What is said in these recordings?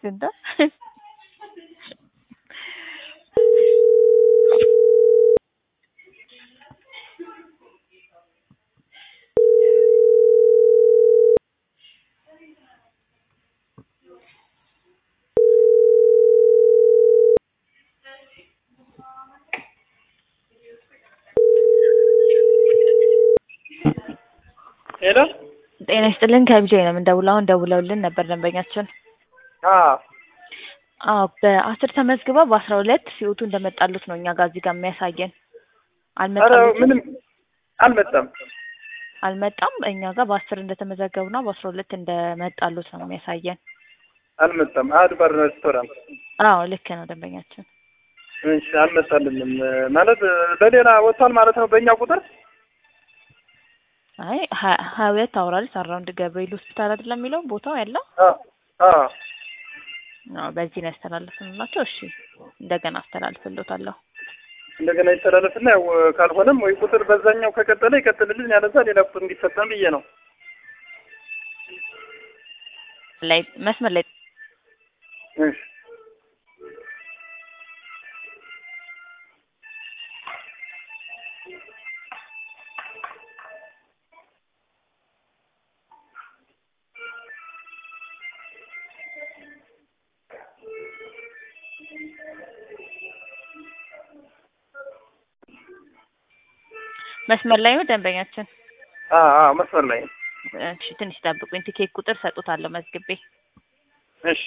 እንደ ሄሎ ጤና ይስጥልን ከቢጆይ ነው የምንደውለው። አሁን ደውለውልን ነበር ደንበኛችን። አዎ አዎ በአስር ተመዝግበው በአስራ ሁለት ሲወቱ እንደመጣሉት ነው እኛ ጋር እዚህ ጋር የሚያሳየን። ኧረ አልመጣሉትም ምንም አልመጣም። አልመጣም። እኛ ጋር በአስር እንደተመዘገቡና በአስራ ሁለት እንደመጣሉት ነው የሚያሳየን። አልመጣም። አድባር ሬስቶራንት አዎ ልክ ነው ደንበኛችን። እሺ፣ አልመጣልንም ማለት በሌላ ወጥቷል ማለት ነው በእኛ ቁጥር። አይ ሀ- ሀያ ሁለት አውራሪስ አራውንድ ገብርኤል ሆስፒታል አይደለም የሚለው ቦታው ያለው? አዎ አዎ አዎ በዚህ ነው ያስተላለፍንላቸው። እሺ እንደገና አስተላልፍልዎታለሁ። እንደገና ይተላለፍና ያው ካልሆነም ወይ ቁጥር በዛኛው ከቀጠለ ይቀጥልልን፣ ያለዛ ሌላ ቁጥር እንዲፈጠን ብዬ ነው። ላይ መስመር ላይ እሺ መስመር ላይ ነው ደንበኛችን። አዎ አዎ መስመር ላይ ነው። እሺ ትንሽ ጠብቁኝ። ቲኬት ቁጥር ሰጡታለሁ መዝግቤ። እሺ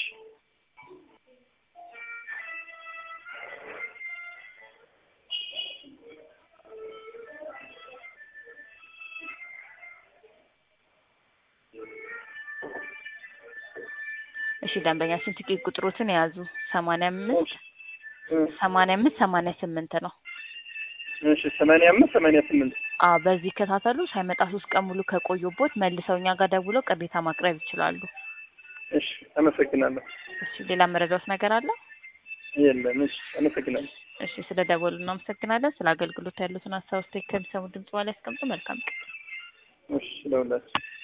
እሺ ደንበኛችን ቲኬት ቁጥሮትን የያዙ ሰማንያ አምስት እ ሰማንያ አምስት ሰማንያ ስምንት ነው። እሺ ሰማንያ አምስት ሰማንያ ስምንት አዎ በዚህ ይከታተሉ። ሳይመጣ ሶስት ቀን ሙሉ ከቆዩቦት መልሰው እኛ ጋር ደውለው ቅሬታ ማቅረብ ይችላሉ። እሺ አመሰግናለሁ። እሺ ሌላ መረዳት ነገር አለ? የለም። እሺ አመሰግናለሁ። እሺ ስለ ደወሉ እናመሰግናለን። ስለ አገልግሎት ያሉትን ሀሳብ ስቴክ ከሚሰሙ ድምጽ በኋላ ያስቀምጡ። መልካም ቀን። እሺ ለሁላችሁ